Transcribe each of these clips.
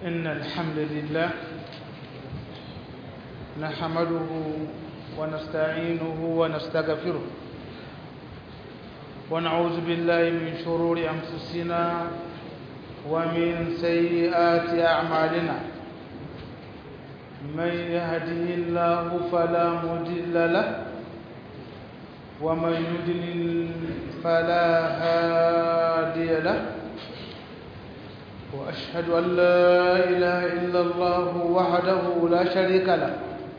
إن الحمد لله نحمده ونستعينه ونستغفره ونعوذ بالله من شرور أنفسنا ومن سيئات أعمالنا من يهده الله فلا مضل له ومن يضلل فلا هادي له وأشهد أن لا إله إلا الله وحده لا شريك له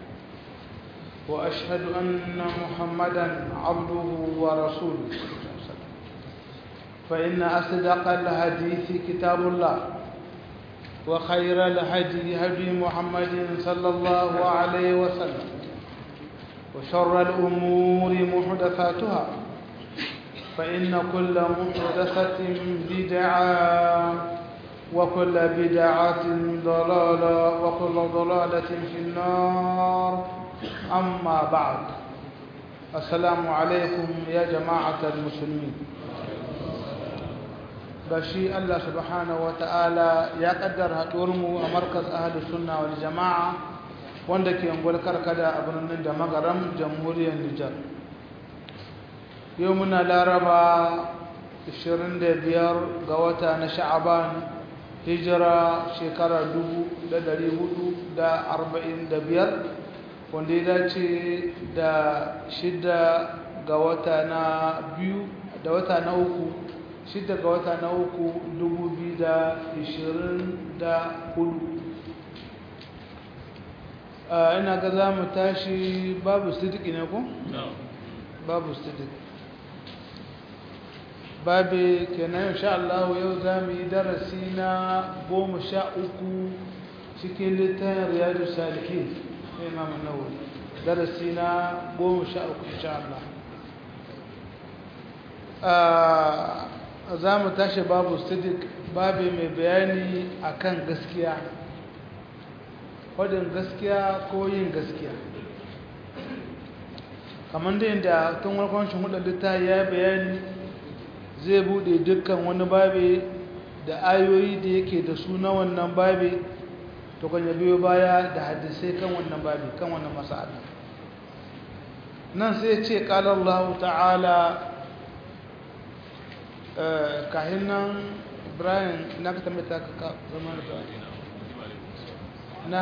وأشهد أن محمدا عبده ورسوله فإن أصدق الحديث كتاب الله وخير الهدي هدي محمد صلى الله عليه وسلم وشر الأمور محدثاتها فإن كل محدثة بدعة وكل بدعة ضلالة وكل ضلالة في النار أما بعد السلام عليكم يا جماعة المسلمين bashi Allah subhanahu ta'ala ya kaddara haɗuwarmu a markas ahalus sunna wal jama'a wanda ke ungwar karkada a birnin da magaram jamhuriyar Nijar yau muna laraba 25 ga wata na sha'aban hijira shekara 445 wanda ya dace da shida ga wata na biyu da wata na uku shida ga wata na uku 2024 ina ga za mu tashi babu sidiki ne ku? babu sidiki babu kenan insha Allah yau za mu yi darasi na goma sha uku cikin littafin riyadu salihin imam nawawi darasi na goma sha uku insha Allah za mu tashi babu sidik babu mai bayani akan gaskiya wadin gaskiya ko yin gaskiya kamar da yadda tun warkon shi hudu littafi ya bayani zai bude dukkan wani babe da ayoyi da yake da su na wannan babe to kan biyo baya da hadisai kan wannan babe kan wannan mas'ala nan sai ce qala Allah ta'ala kahin nan Ibrahim na ka tambaye ta ka zama da na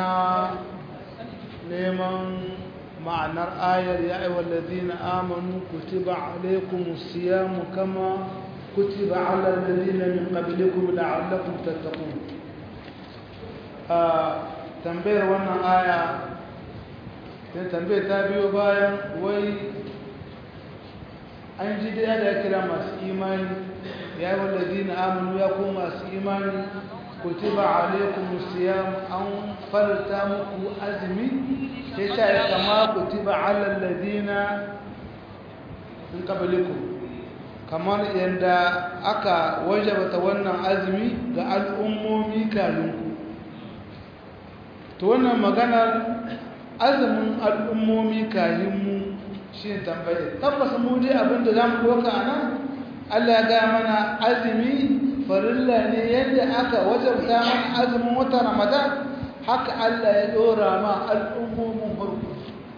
neman ma'anar ayar ya ayyuhal ladina amanu kutiba alaykumus siyamu kama kutiba ala alladhina min qablikum la'allakum tattaqun a tambayar wannan aya sai tambayar ta biyo bayan wai an ji da ya kira masu imani ya yi walladina amanu ya ko masu imani kutiba alaikum siyam an farta muku azumi sai ta yi kama kutiba ala alladina min qablikum kamar yadda aka wajabata wannan azumi ga al'ummomi kalinku to wannan maganar azumin al'ummomi kahinmu shi ne tambaye tabbas mu dai abinda za mu doka a nan allah ya gaya mana azumi farilla ne yadda aka wajabta mana azumin wata ramadan haka allah ya dora ma al'ummomin farko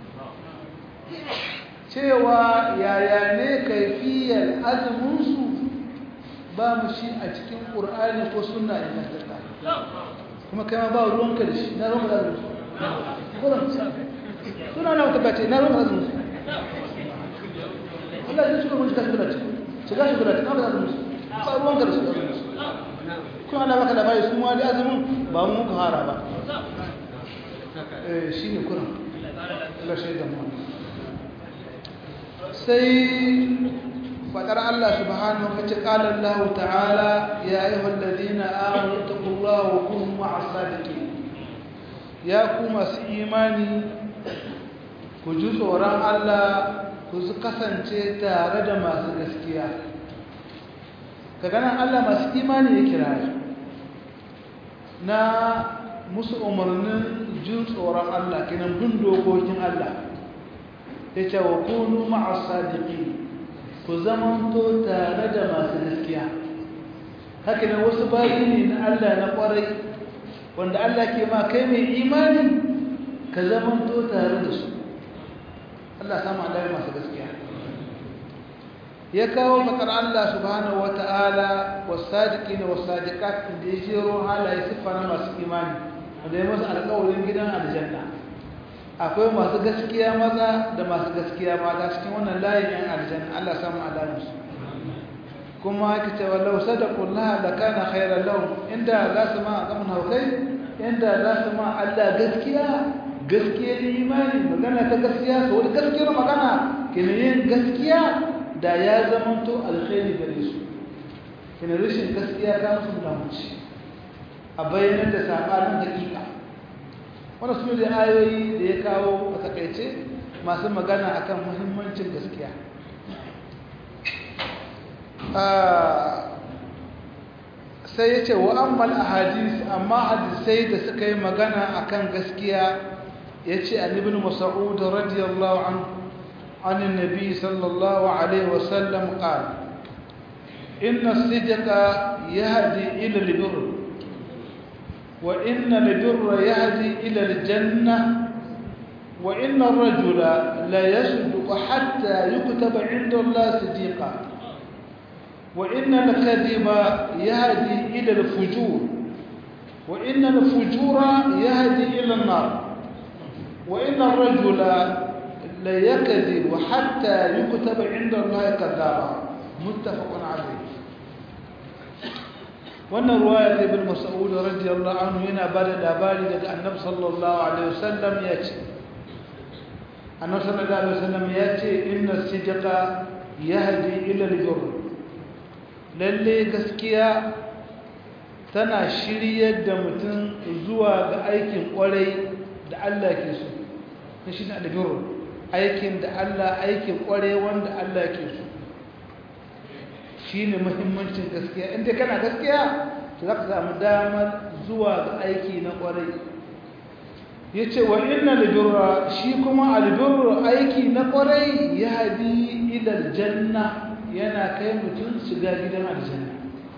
cewa yaya ne kaifiyar azuminsu ba mu shi a cikin ƙur'ani ko suna ingantatta kuma kai ma ba ruwanka da shi na ruwanka da azuminsu suna na wata bace na ruwanka da azuminsu Allah zai shiga mun shiga shiga ce shiga shiga ce kawai azuminsu ba ruwanka da su azuminsu kuma ana baka labari sun wani azumin ba mu muka hara ba shi ne kuran Allah shaidan mu sai fadar Allah subhanahu wa ta'ala Allah ta'ala ya ayyuhal ladina amanu taqullaha wa kunu ma'as sadiqin ya ku masu imani ku ji tsoron Allah ku kasance tare da masu gaskiya ka ganin Allah masu imani ya kira na musu umarnin jin tsoron Allah kinan bin dokokin Allah ya ce wa kunu ma'as sadiqin ku zamanto tare da masu gaskiya haka ne wasu bayi ne na Allah na kwarai wanda Allah ke ma kai mai imani ka zamanto tare da su Allah samu Allah masu gaskiya ya kawo fakar Allah subhanahu wata'ala wasadiqina wasadiqat da ya jero halaye siffa na masu imani wanda ya masa alƙawarin gidan aljanna akwai masu gaskiya maza da masu gaskiya mata cikin wannan layin yan aljanna Allah samu alamu su kuma aka ce wallau sadaqullaha lakana khairan lahum inda za su ma zaman haukai inda za su ma Allah gaskiya gaskiyar imani magana ta gaskiya so da gaskiyar magana yin gaskiya da ya zamanto alkhairi gare su kina rashin gaskiya ta musu da muci a bayanan da sabanin hakika wannan su da ayoyi da ya kawo a takaice masu magana akan muhimmancin gaskiya sai ya ce wa ammal ahadis amma hadisai da suka yi magana akan gaskiya ya ce an ibn mas'ud radiyallahu anhu عن النبي صلى الله عليه وسلم قال إن الصدق يهدي إلى البر وإن البر يهدي إلى الجنة وإن الرجل لا يصدق حتى يكتب عند الله صديقا وإن الكذب يهدي إلى الفجور وإن الفجور يهدي إلى النار وإن الرجل لا يكذب حتى يكتب عند الله كذابا متفق عليه wannan ruwaya da ibn mas'ud radiyallahu anhu yana bada labari daga annabi sallallahu alaihi wasallam ya ce annabi sallallahu alaihi wasallam ya ce inna sidqa yahdi ila al-birr lalle gaskiya tana shiryar da mutum zuwa ga aikin kwarai da Allah ke so shi ne al-birr aikin da Allah aikin kware wanda Allah ke so shi ne muhimmancin gaskiya inda kana gaskiya to za ka samu damar zuwa ga aiki na kwarai ya ce wa inna albirra shi kuma albirra aiki na kwarai ya haɗi ilal janna yana kai mutum shiga gidan aljanna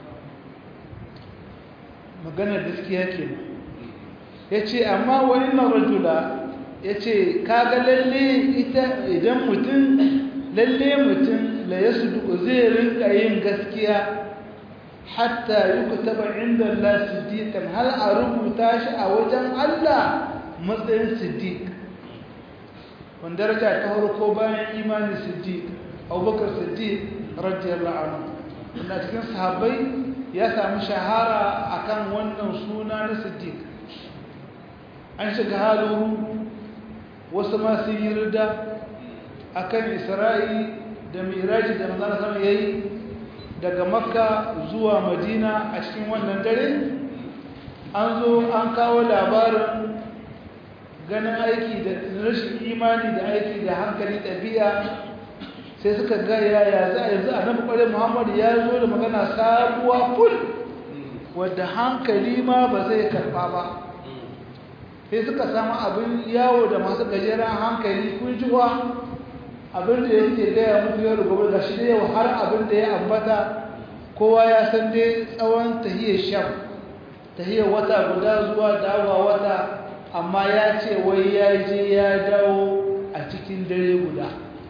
maganar gaskiya ke ya ce amma wa inna rajula ya ce kaga lalle ita idan mutum lalle mutum la ya suduku zai rinka yin gaskiya hatta yi ku taba inda Allah siddiƙan har a rubuta shi a wajen Allah matsayin siddiq wanda daraja ta farko bayan imanin siddiq abubakar siddiq radiyallahu anhu wanda cikin sahabbai ya sami shahara akan wannan suna na siddiq an shiga halin wasu ma sun yi rida a kan isra'i da miraji da manzana sama ya yi daga makka zuwa madina a cikin wannan dare an zo an kawo labarin ganin aiki da rashin imani da aiki da hankali ɗabi'a sai suka ga yaya za a yanzu a nan ƙwarai muhammadu ya zo da magana sabuwa ful wadda hankali ma ba zai karɓa ba sai suka samu abin yawo da masu gajeren hankali kun jiwa abin da yake gaya muku yau da gobe ga shi da yau har abin da ya ambata kowa ya san dai tsawon tahiyar sham tahiyar wata guda zuwa dawa wata amma ya ce wai ya je ya dawo a cikin dare guda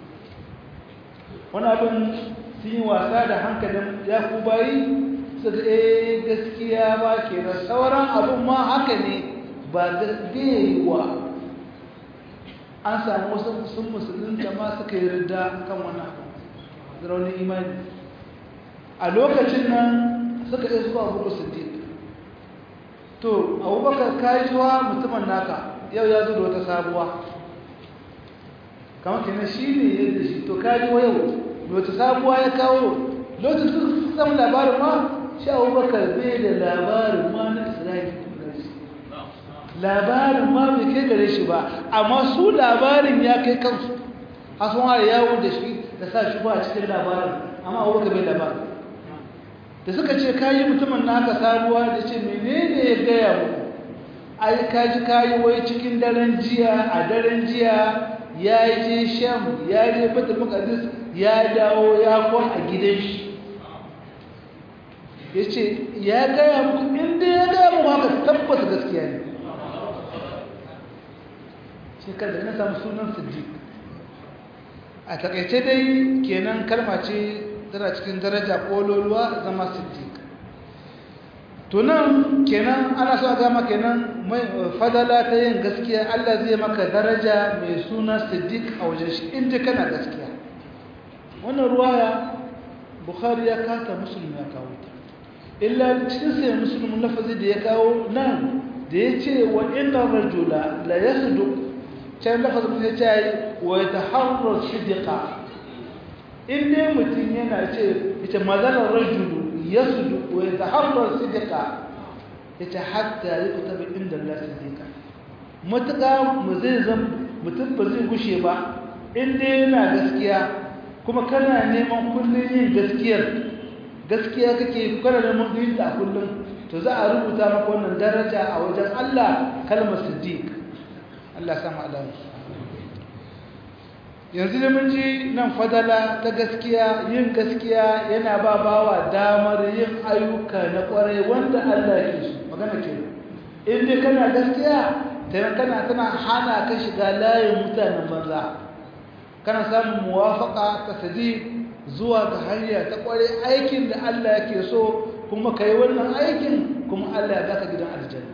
wani abin sun yi wasa da hankalin ya ku bayi suka eh gaskiya ba kenan sauran abin ma haka ne ba gaskiya an samu wasu sun musulunta ma suka yi rida kan wani abu raunin imani a lokacin nan suka iya zuwa abu siddiq to abubakar kajuwa mutumin naka yau ya zo da wata sabuwa kamar kenan shi ne yadda shi to kajuwa yau da wata sabuwa ya kawo lokacin su samu labarin ma shi abubakar bai da labarin ma na isra'ili labarin ma bai kai gare shi ba amma su labarin ya kai kansu a sun ware yawo da shi da sa shi ba a cikin labarin amma abubakar bai labarin da suka ce kayi mutumin naka sabuwa da ce menene ya gaya mu ai kaji kayi wai cikin daren jiya a daren jiya ya je sham ya je batul muqaddis ya dawo ya kwan a gidan shi ya ce ya gaya muku inda ya gaya muku haka tabbata gaskiya ne shekar da na samu sunan siddiq a takaice dai kenan kalma ce tana cikin daraja kololuwa zama siddiq tunan kenan ana so a gama kenan fadala ta yin gaskiya Allah zai maka daraja mai suna siddiq a wajen shi inda kana gaskiya wannan ruwaya bukhari ya kata musulmi ya kawo ta illa cikin sai musulmin lafazi da ya kawo nan da ya ce wa inna rajula la yasduq can lafazin ya ce wa yataharrar sidqa in dai mutum yana ce ita mazalar rajulu yasduq wa yataharrar sidqa yace hatta yakutaba inda Allah sidqa mutaka mu zai zan mutum ba zai gushe ba in dai yana gaskiya kuma kana neman kullun yin gaskiyar gaskiya kake kana neman yin ta kullun to za a rubuta maka wannan daraja a wajen Allah kalmar siddiq Allah sama alamu yanzu da mun ji nan fadala ta gaskiya yin gaskiya yana ba bawa damar yin ayyuka na kwarai wanda Allah ke su magana ke in dai kana gaskiya tayan kana tana hana ka shiga layin mutanen banza kana samun muwafaka ta sadi zuwa ga hanya ta kwarai aikin da Allah yake so kuma kai wannan aikin kuma Allah ya baka gidan aljanna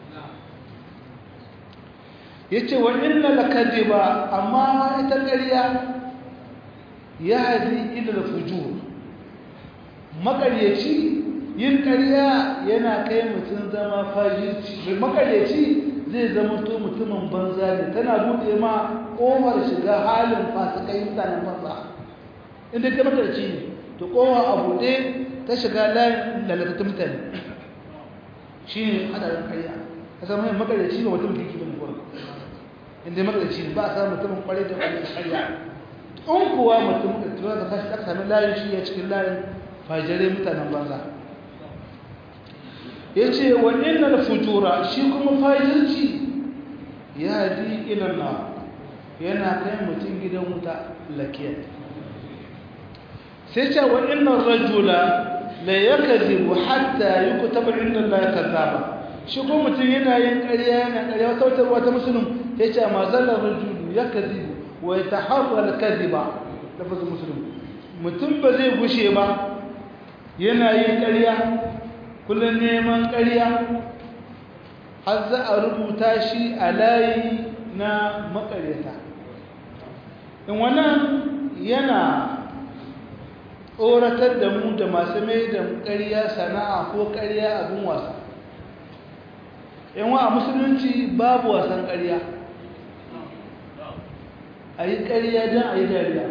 yace wa inna lakadiba amma ita ƙarya yahdi ila al-fujur makaryaci yin ƙarya yana kai mutum zama fajirci makaryaci zai zama to mutumin banza ne tana bude ma ƙofar shiga halin fasikai mutanen banza inda kai makaryaci ne to ƙofa a buɗe ta shiga layin lalatattun mutane shi ne hadarin ƙarya a samu yin makaryaci ba mutum kirki bane kuwa inda makaryaci ne ba a samu mutumin ƙwarai da ƙwarai ƙarya in kuwa mutum da tura da kashi aka sami layin shi ya cikin layin fajirai mutanen banza ya ce wa innal fujura shi kuma fajirci ya di ilanna yana kai mutum gidan wuta lakiyar sai ce wa innan rajula la yakzibu hatta yuktaba inda Allah kazaba shi ko mutum yana yin ƙarya yana ƙarya wata wata wata musulun ya ce ma zalla rajulu yakzibu wa yataharra al-kadhiba lafazin musulun mutum ba zai gushe ba yana yin ƙarya kullum neman ƙarya har za a rubuta shi a layi na makaryata in wannan yana tsoratar da mu da masu mai da ƙarya sana'a ko ƙarya abin wasa yanwa a musulunci babu wasan ƙarya a yi ƙarya don a yi dariya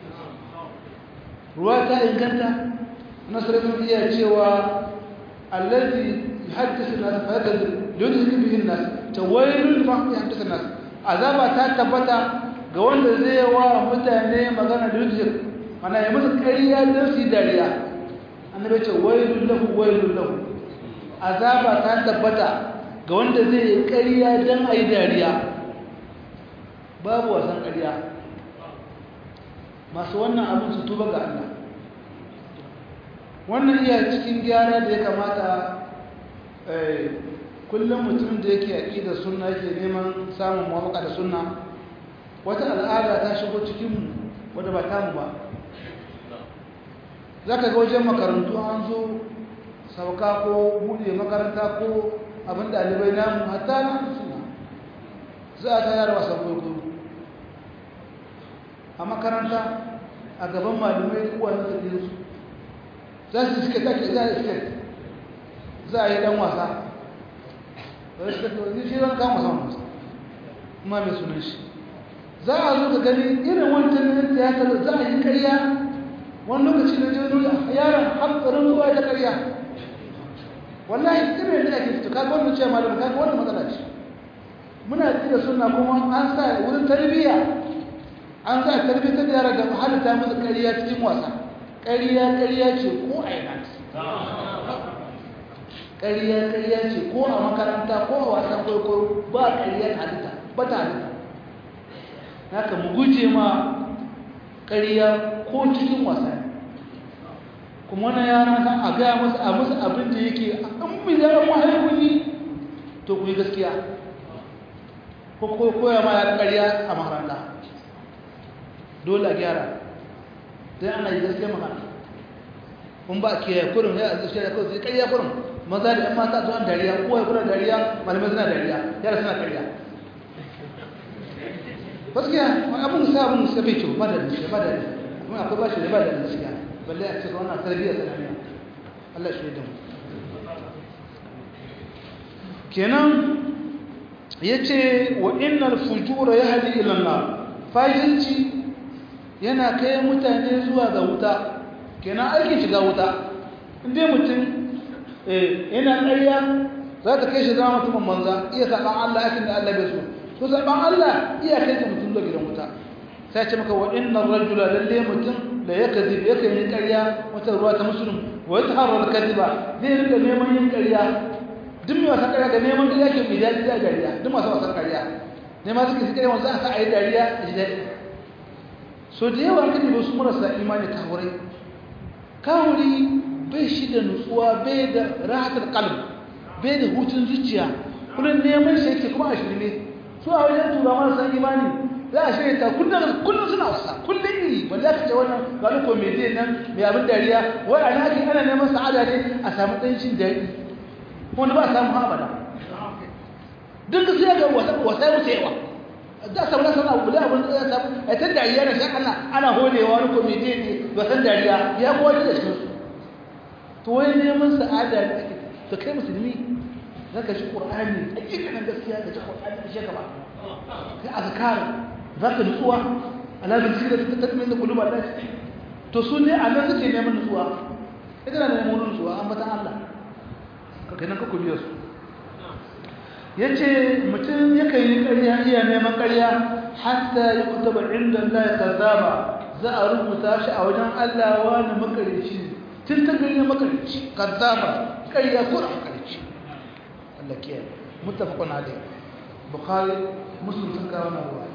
ruwa ta inganta nasarar iya cewa allazi haddasa nasu fahimtar lodin bihin nasu ta wailun ma ya haddasa nasu azaba ta tabbata ga wanda zai wa mutane magana da lodin mana ya musu ƙarya don su yi dariya annabi ce wailun lahu wailun lahu azaba ta tabbata ga wanda zai yi ƙarya don a yi dariya babu wasan ƙarya masu wannan abin su tuba ga Allah wannan iya cikin gyara da ya kamata kullum mutum da yake yaƙi da sunna yake neman samun mawaka da sunna wata al'ada ta shigo cikinmu wadda ba tamu ba za ka ga wajen makarantu an zo sauka ko buɗe makaranta ko abin ɗalibai namu hatta na suna za a tayar wasan kwaikwayo a makaranta a gaban malamai duk wani da su za su suke take za a suke za a yi dan wasa wani suka ce wani shi zan kama saman wasa kuma mai sunan shi za a zo ka gani irin wancan na tiyatar za a yi karya wani lokaci na jini nuna yaron hankarin zuwa ta karya wallahi irin da ake fito kaga wannan cewa malamu kaga wannan matsala ce muna da suna kuma an sa wurin tarbiyya an sa tarbiyyar da yara da halitta musu karya cikin wasa ƙariya ƙariya ce ko a yana ƙariya ƙariya ce ko a makaranta ko a wasan kwaikwayo ba ƙariyar halitta ba ta halitta haka mu guje ma ƙariya ko cikin wasa kuma wannan yara san a gaya musu a musu abin da yake an mi yaran mahaifin yi to ku yi gaskiya ko koya ma yaran ƙarya a makaranta dole a gyara don ana yi gaskiya magana kun ba ke kurin ya azu shi da kawai sai ƙarya kurin maza da 'yan mata zuwa dariya kowa kuna dariya malamai suna dariya yara suna ƙarya gaskiya wani abin sa abin sa bai kyau ba da gaskiya ba da kuma akwai bashi da ba da gaskiya balle a cikin wannan tarbiyyar tsananiya Allah shi da mu kenan yace wa innal fujura yahdi ila an-nar fajirci yana kai mutane zuwa ga wuta kenan aikin shiga wuta inda mutum eh yana ƙarya za ta kai shi zama mutumin manza iya saban Allah aikin da Allah bai so to saban Allah iya kai ka mutum da gidan wuta sai ce maka wa innar rajula lalle mutum da ya kadib ya kai ƙarya wata ruwa ta musulun wa yataharra al-kadiba zai rika neman yin ƙarya duk mai wasan ƙarya da neman ƙarya ke mai daɗi da dariya duk masu wasan ƙarya neman suke su ƙarya wanzu a sa a yi dariya a ji daɗi so da yawa kan yi su marasa imani kawurai kawuri bai shi da nutsuwa bai da rahatar kalb bai da hutun zuciya kullum neman shi yake kuma a shirme su a wajen tura marasa imani za a shirya ta kullum kullum suna wasa kullum iri balle ka ce wannan ga ni komediyan nan mai abin dariya wai a naki ana neman sa'ada ne a samu ɗancin daɗi wanda ba a samu abada duk da sai ga wasa ya wuce yawa da samu na sana abu da abin da ya samu a ta dariya da shan ana ana holewa wani komediyan ne wasan dariya ya kowa da cikin su to wai neman sa'ada ne ake to kai musulmi za ka shi ƙur'ani a ƙiƙanin gaskiya ka ci ƙur'ani da shi gaba kai azkar za ka nutsuwa alazin sirra ta tattalin da kuluba da to su ne a nan suke neman nutsuwa ita na neman nutsuwa an batan Allah ka kai nan ka kubiya su ya ce mutum yakan yi ƙarya iya neman ƙarya hatta ya kutaba inda Allah ya kazaba za a rubuta shi a wajen Allah wani makarici tun ta gani makarici kazaba ƙarya ko a makarici Allah kiyaye muttafaqun alayhi bukhari muslim sun kawo na ruwa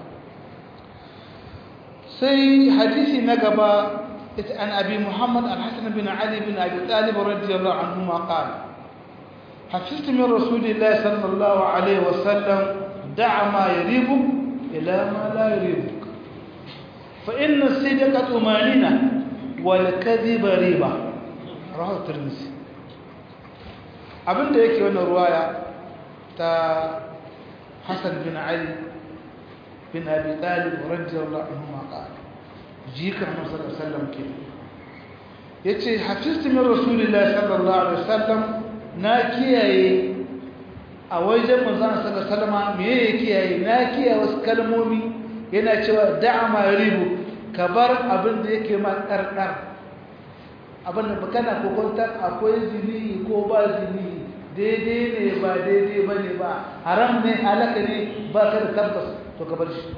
sai hadisi na gaba ita an abi muhammad al-hasan bin ali bin abi talib radiyallahu anhu ma qala حفظت من رسول الله صلى الله عليه وسلم دع ما يريبك إلى ما لا يريبك فإن الصدق طمأنينة والكذب ريبة رواه الترمذي abin da yake wannan ruwaya ta Hassan bin Ali bin Abi Talib radiyallahu anhu ma qala jikar Annabi sallallahu alaihi wasallam ke yace hafiztu min rasulillahi sallallahu alaihi wasallam na kiyaye a wajen manzon sallallahu alaihi wasallam me yake kiyaye na kiyaye wasu kalmomi yana cewa da'a ma ribu ka bar abin da yake ma kardar abin da kana kokontar akwai zini ko ba zini daidai ne ba daidai ba ne ba haram ne halaka ne ba ka da tabbas to ka bar shi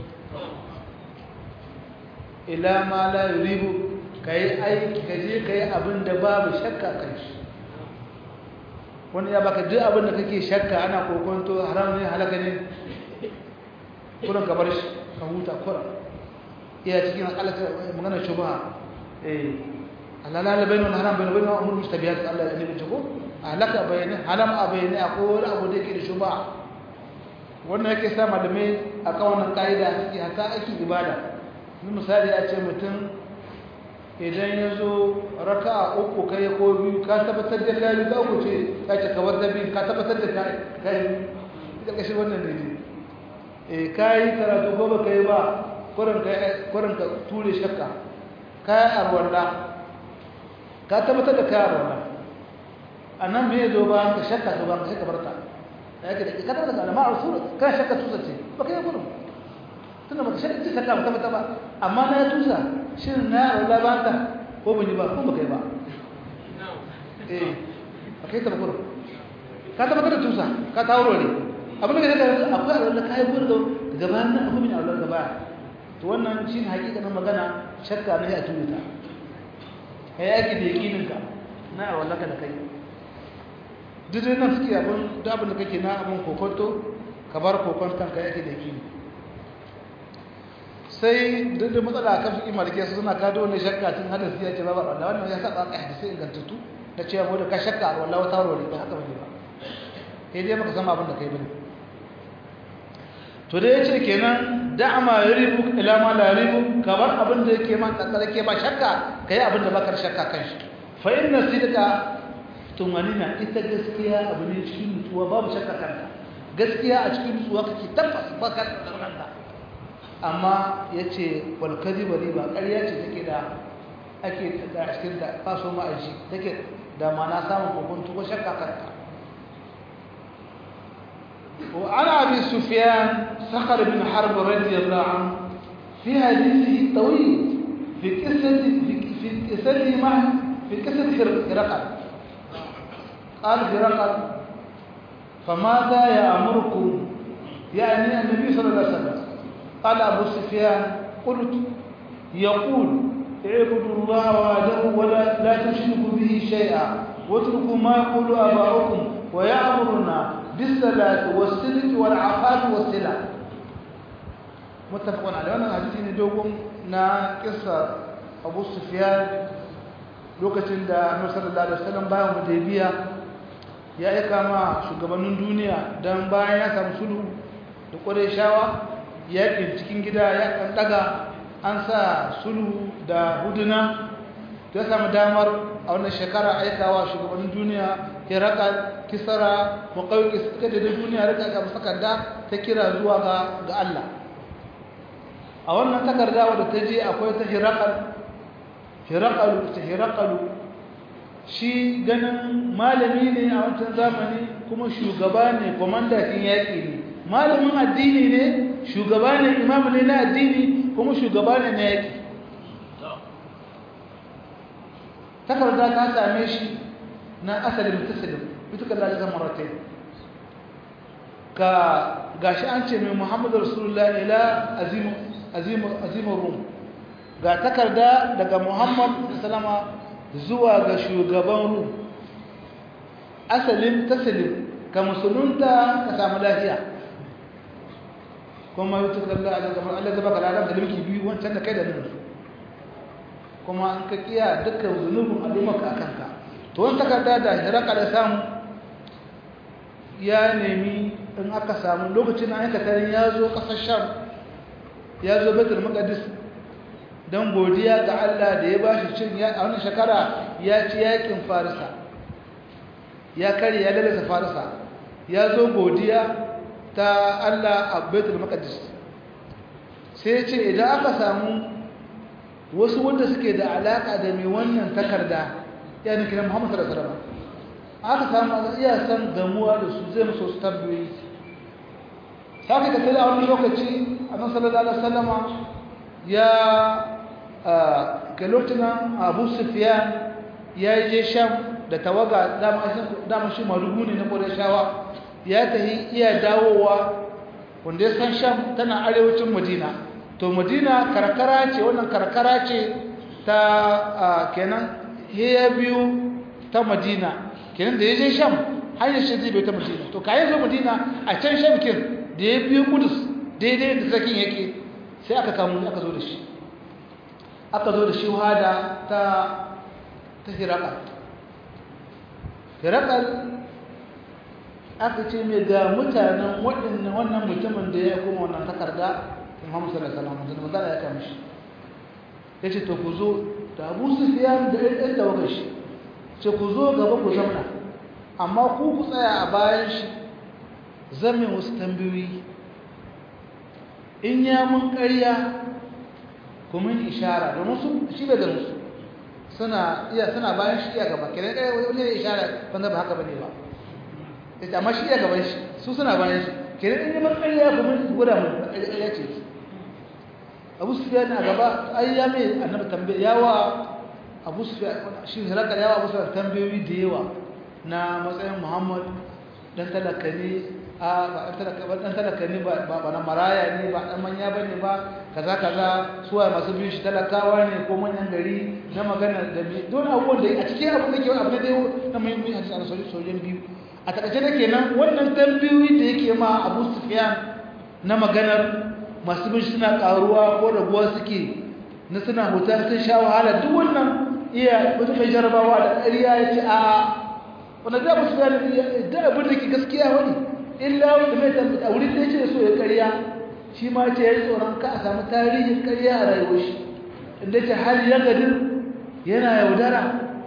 ila ma la yuribu ka yi aiki ka je ka yi abin da babu shakka kan shi wani ya baka duk abin da kake shakka ana kokonto haram ne halaka ne kuran ka bar shi ka huta kuran iya cikin halaka magana shubha eh halala bainu haram bainu bainu umur mustabihat Allah ya nabi ko halaka bayani haram a bayani akwai wani abu da yake da shubha wannan yake sa malamai a kan wannan kaida suke hata aiki ibada ni misali a ce mutum idan ya zo raka'a uku kai ko biyu ka tabbatar da kai ka uku ce ka ce ka wadda biyu ka tabbatar da kai kai ita kashi wannan ne eh kai karatu ko ba kai ba kurin ka kurin ka ture shakka kai arwalla ka tabbatar da kai arwalla annan me zo ba ka shakka to ba ka sai ka barka yake da ka tabbatar da alama rasul ka shakka tusa ce ba kai gurin tunda ba ka shakka ce shakka ba tabbata ba amma na ya tusa shin na arwalla ba ta ko ban yi ba ko ba kai ba eh ba kai ta ba gurin ka tabbatar da tusa ka tauro ne abin da kake akwai arwalla kai gurin da gaba nan akwai min arwalla gaba to wannan shine hakikanin magana shakka ne a tuta kai yaki da yakininka na wallaka da kai duk dai nan suke abin da abin da kake na abin kokonto ka bar kokonton ka yaki da yakini sai duk da matsala kan fiƙi malike su suna kado wani shakka tun hada su ya ce babu Allah wannan ya saba ka hadisi ingantattu da cewa mu da ka shakka a wallahi wata wuri ba haka bane ba sai dai maka san abin da kai bane to dai yace kenan da'ama yaribu ila ma la yaribu kamar abin da yake ma kankare ke ba shakka kai abin da baka shakka kan shi fa inna sidqa tumanina ita gaskiya abu ne cikin nutsuwa babu shakka kanta gaskiya a cikin nutsuwa kake tabbas baka da kanta amma ya ce walkazi bari ba ƙarya ce take da ake da cikin da faso ma'aji take da mana samun kokonto ko shakka kanta وعن أبي سفيان صخر بن حرب رضي الله عنه في حديثه الطويل في قصة في قصته مع في قصة هرقل قال هرقل فماذا يأمركم يعني النبي صلى الله عليه وسلم قال أبو سفيان قلت يقول اعبدوا الله وحده ولا لا تشركوا به شيئا واتركوا ما يقول آباؤكم ويأمرنا بالصلاة والصدق والعفاف والسلام متفق عليه wannan hadisi ne dogon na kissa Abu Sufyan lokacin da Annabi sallallahu alaihi wasallam bayan Hudaybiya ya aika ma shugabannin duniya dan bayan ya samu sulhu da Qurayshawa yaƙin cikin gida ya kan daga an sa sulhu da huduna ya samu damar a wannan shekara aikawa shugabannin duniya ya raka kisara makawai suka da duniya rika ga takarda ta kira zuwa ga Allah a wannan takarda wadda ta je akwai ta hirakal hirakalu ta hirakalu shi ganin malami ne a wancan zamani kuma shugaba ne kwamandakin yaƙi ne malamin addini ne shugaba ne imamu ne na addini kuma shugaba ne na yaƙi takarda ta same shi na asalin tasalin ita kan lalata maratai ka gashi an ce mai muhammadu rasulullah ila azimin rum ga takarda daga muhammad salama zuwa ga shugaban rum asalin tasalin ka musulunta ka samu lafiya kuma yi tukar da Allah kamar Allah zaba kalaran da limki biyu wancan da kai da nan kuma an ka kiya dukkan zunubin al'ummarka akan ka to wani takarda da hiraka da samu ya nemi in aka samu lokacin na aikatarin ya zo ƙasar sham ya zo betul maqdis don godiya ga Allah da ya bashi cin a wannan shekara ya ci yakin farisa ya kare ya lalata farisa ya zo godiya ta Allah a Baitul Maqdis sai ce idan aka samu wasu wanda suke da alaka da mai wannan takarda ya ne kira Muhammad sallallahu alaihi wasallam aka samu iya san gamuwa da su zai musu su tabbiyi sai ka tsaya a wani lokaci annabi sallallahu alaihi wasallam ya ga lokacin Abu Sufyan ya je Sham da tawaga dama shi marubu ne na Qurayshawa ya tahi iya dawowa wanda ya san sham tana arewacin madina to madina karkara ce wannan karkara ce ta kenan ya biyu ta madina kenan da ya je sham hanyar shi zai bai ta madina to kayan zo madina a can sham kin da ya biyu kudus daidai da zakin yake sai aka kamu aka zo da shi aka zo da shi wada ta ta hirakal hirakal aka ce mai ga mutanen waɗannan wannan mutumin da ya kuma wannan takarda Muhammad sallallahu alaihi wasallam da magana ya kama shi yace to ku zo da Abu Sufyan da ɗan tawagar shi ce ku zo gaba ku zauna amma ku ku tsaya a bayan shi zamin wasu tambayoyi in ya mun ƙarya ku mun ishara domin su shi bai da musu suna iya suna bayan shi iya gaba kenan ɗaya wani ne ishara wanda ba haka bane ba ita amma shi iya gaban shi su suna bayan shi kenan in yi mun ƙarya ku mun gwada mu ƙarya ce abu sufyan a gaba ai ya mai annabi tambaye yawa abu sufyan shi halaka yawa abu sufyan tambayoyi da yawa na matsayin muhammad dan talaka ne a ba dan talaka ba dan talaka ne ba ba na maraya ne ba dan manya bane ba kaza kaza suwa masu bin shi talakawa ne ko manyan gari na magana da bi don abubuwan da a cikin abin da ke wani abu da dai na muhimmi a cikin sojan biyu a takaice da kenan wannan tambayoyi da yake ma abu sufyan na maganar masu bin suna karuwa ko raguwa suke na suna huta sun sha wahala duk wannan iya wata mai jarabawa da ƙarya ya ce a wanda za mu su gane da abin da ke gaskiya wani illa wanda mai tambata a wurin da ya ce so ya ƙarya shi ma ce ya yi tsoron ka a samu tarihin ƙarya a rayuwar shi inda ce hali ya gadin yana yaudara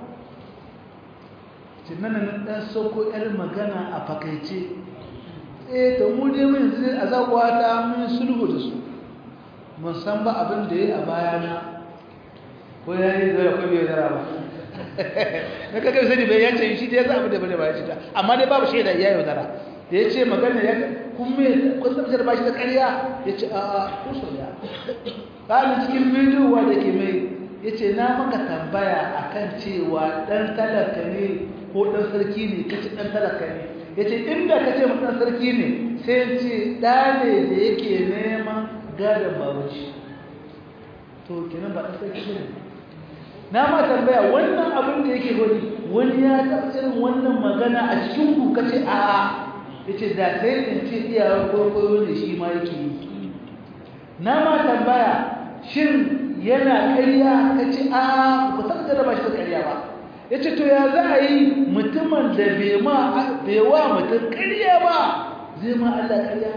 tunan nan ɗan sauko ‘yar magana a fakaice eh to mu dai mun yanzu a zaƙuwa ta mun sulhu da su mun san ba abin da ya yi a bayana ko ya yi zara ko bai zara ba na kakar sani bai yace shi da ya zaɓi da bane ba ya ce ta amma dai babu shaida ya yi zara da ya ce magana ya kun me kun tabbatar ba shi da ƙarya ya ce a a ko so ya ƙalin cikin bidiyo da ke mai ya ce na maka tambaya akan cewa ɗan talaka ne ko ɗan sarki ne ka ce ɗan talaka ne ya ce inda ka ce ɗan sarki ne sai ce ɗa ne da yake neman gadon babaci to kenan ba ɗan sarki ne na ma tambaya wannan abin da yake wani wani ya taɓa irin wannan magana a cikin ku ka ce a'a ya ce da sai in ce iyayen kwaikwayo ne shi ma yake yi na ma tambaya shin yana ƙarya ka ce a'a ba san da ba shi da ƙarya ba ya ce to ya za a yi mutumin da bai wa mutum ƙarya ba zai ma Allah ƙarya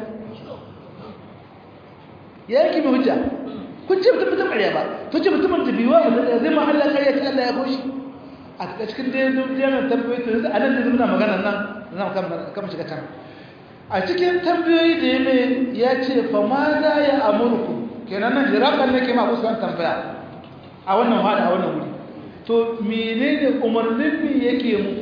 ya yake mai hujja kun ce mutum mutum ƙarya ba to ce mutumin da bai wa mutum ƙarya zai ma Allah ƙarya ce Allah ya koshi a cikin dai yana tambayoyi to yanzu a nan da muna magana nan za mu kama shiga can a cikin tambayoyi da ya mai ya ce fa ma za ya amurku kenan nan jirakan nake ma kusa tambaya a wannan hada a wannan wuri to menene umarnin mi yake mu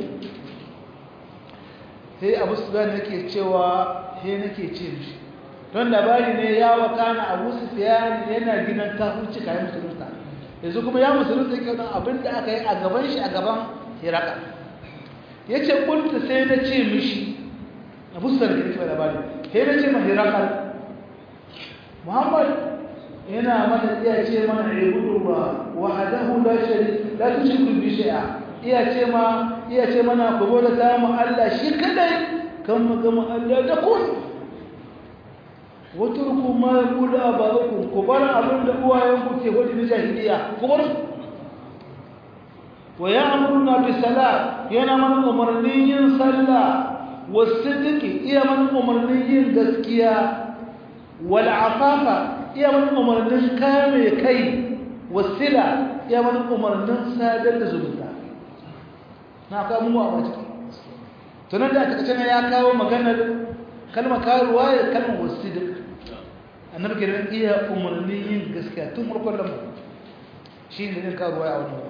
sai abu sufyan yake cewa he nake ce mishi don labari ne ya wakana abu sufyan yana gidan kafirci kayan musulunta yanzu kuma ya musulunta yake don abin da aka yi a gaban shi a gaban hiraka ya ce kunta sai na ce mishi abu sufyan da yake labari sai na ce ma hiraka muhammad yana mana iya ce mana ibudullah wahdahu la sharika la tushriku bi shay'a iya ce ma iya ce mana ku bauta ta mu Allah shi kadai kan mu ga mu Allah da kun waturku ma yaqulu abarukum ku bar abin da uwayen ku ke wadi na jahiliya ku bar wa ya'muruna bi salat yana mana umarnin yin sallah wasidiki iya mana umarnin yin gaskiya wal afafa iya wani umarnin kame kai wasila iya wani umarnin sadar da zumunta na kawo mu a ciki tunan da aka kace ya kawo maganar kalma karuwa ya kalmar wasidik annabi kiran iya umarnin yin gaskiya tun farkon lamar shi ne yin karuwa ya wani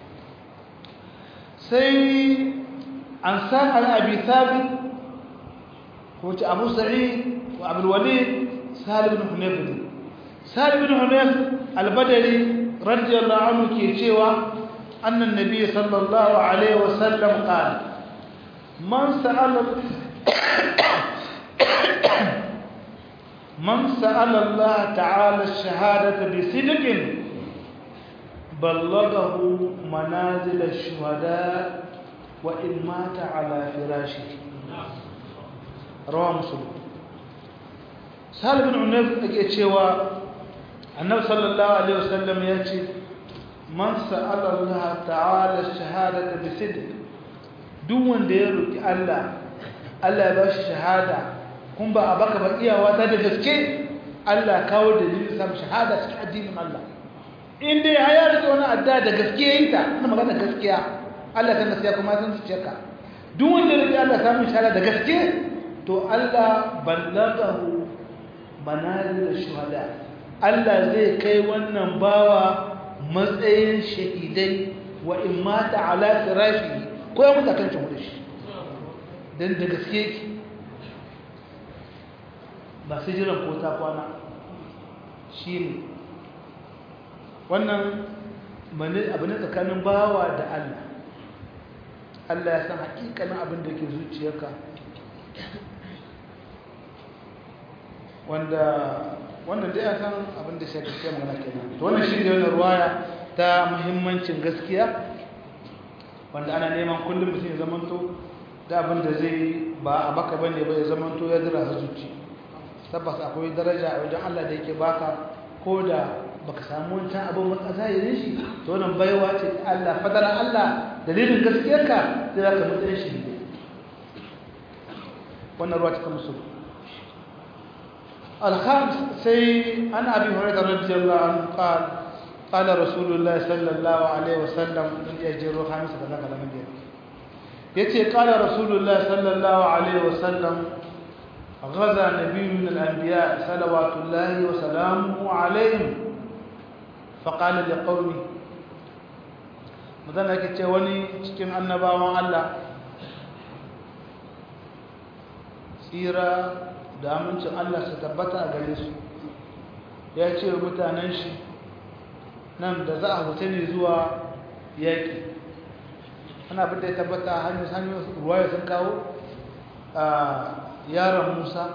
sai an sa al-abi thabit ko ci abu sa'id wa abul walid salim bin hunayf salim bin hunayf al-badri radiyallahu anhu ke cewa annan nabi sallallahu alaihi wasallam qala man sa'ala man sa'ala Allah ta'ala ash-shahadata bi sidqin ballaghahu manazil ash-shuhada wa in mata ala firashihi rawa muslim salim bin hunayf yake cewa annabi sallallahu alaihi wasallam ya ce man sa'ala Allah ta'ala shahadata bi sidq duk wanda ya roki Allah Allah ya bashi shahada kun ba a baka ba iyawa ta da gaske Allah kawo dalilin sam shahada cikin addinin Allah in dai ya rike wani adda da gaske yayin ta ina magana gaskiya Allah kan gaskiya kuma san zuciyarka duk wanda ya roki Allah samu shahada da gaske to Allah ballagahu manazil shuhada Allah zai kai wannan bawa matsayin shahidai wa in mata ala firashi ko ya mutu kan cin shi dan da gaske ki ba sai jiran ko ta kwana shine wannan mane abu ne tsakanin bawa da Allah Allah ya san hakikanin abin da ke zuciyarka wanda wannan dai a san abin da shaka ke magana kenan to wannan shi ne wannan ruwaya ta muhimmancin gaskiya wanda ana neman kullum mutum ya zamanto da abin da zai ba a baka bane ba ya zamanto ya dira zuci tabbas akwai daraja a wajen Allah da yake baka ko da baka samu wancan abin ba zahirin shi to wannan baiwa ce ta Allah fadar Allah dalilin gaskiyarka sai zaka mutane shi wannan ruwa cikin musu الخامس سي عن ابي هريره رضي الله عنه قال قال رسول الله صلى الله عليه وسلم من يجر خامس كذا كذا من يتي قال رسول الله صلى الله عليه وسلم غزا نبي من الانبياء صلوات الله وسلامه عليهم فقال لقومه مثلا kace wani cikin annabawan Allah tsira da amincin Allah su tabbata a gare su ya ce wa mutanen shi nan da za a huta ne zuwa yaƙi ana bin da ya tabbata hanyar hanyar ruwaya sun kawo a yaron musa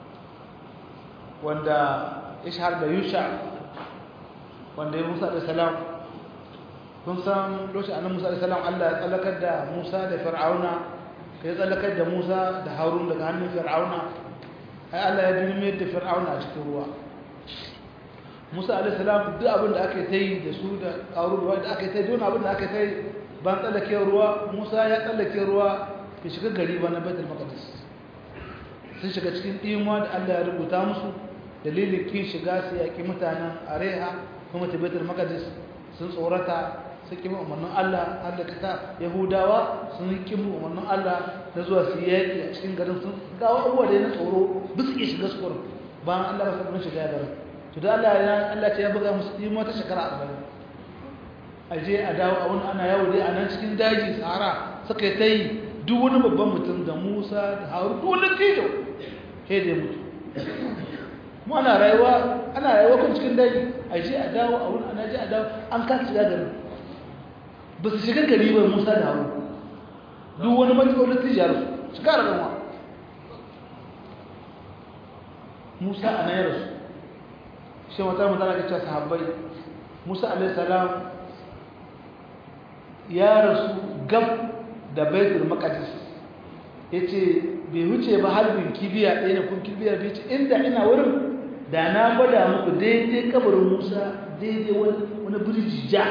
wanda ya shahar da yusha wanda ya musa da salam kun san lokacin annan musa da salam Allah ya tsallakar da musa da fir'auna ka yi tsallakar da musa da harun daga hannun fir'auna ai Allah ya dulmiyar da fir'auna a cikin ruwa Musa alaihi salam duk abin da aka yi da su da ƙarun ruwa da aka yi don abin da aka yi ban tsallake ruwa Musa ya tsallake ruwa ya shiga gari ba na Baitul Maqdis sun shiga cikin ɗimuwa da Allah ya rubuta musu dalilin kin shiga su yaƙi mutanen Areha kuma ta Baitul Maqdis sun tsorata sun kimi umarnin Allah Allah ta Yahudawa sun kimi umarnin Allah na zuwa su yaƙi a cikin garin sun gawo abubuwa da na tsoro bisa iya shiga su kurin bayan Allah ba su shiga garin to da Allah ya Allah ce ya buga musu ɗimo ta shekara arba'in a je a dawo a wani ana yawo dai a nan cikin daji sahara suka yi ta yi duk wani babban mutum da Musa da Harun duk wani tijo sai da ya mutu mu ana rayuwa ana rayuwa kun cikin daji a je a dawo a wani ana je a dawo an kasa shiga garin ba su shiga gari ba Musa da Harun duk wani matsalolin tijar su kara ranwa Musa a nayar su shi wata mutane ga cewa sahabbai Musa alaihissalam ya rasu gab da baitul maqdis yace bai wuce ba halbin kibiya ɗaya ne kun kibiya bai ce inda ina wurin da na gwada muku daidai kabarin Musa daidai wani birji ja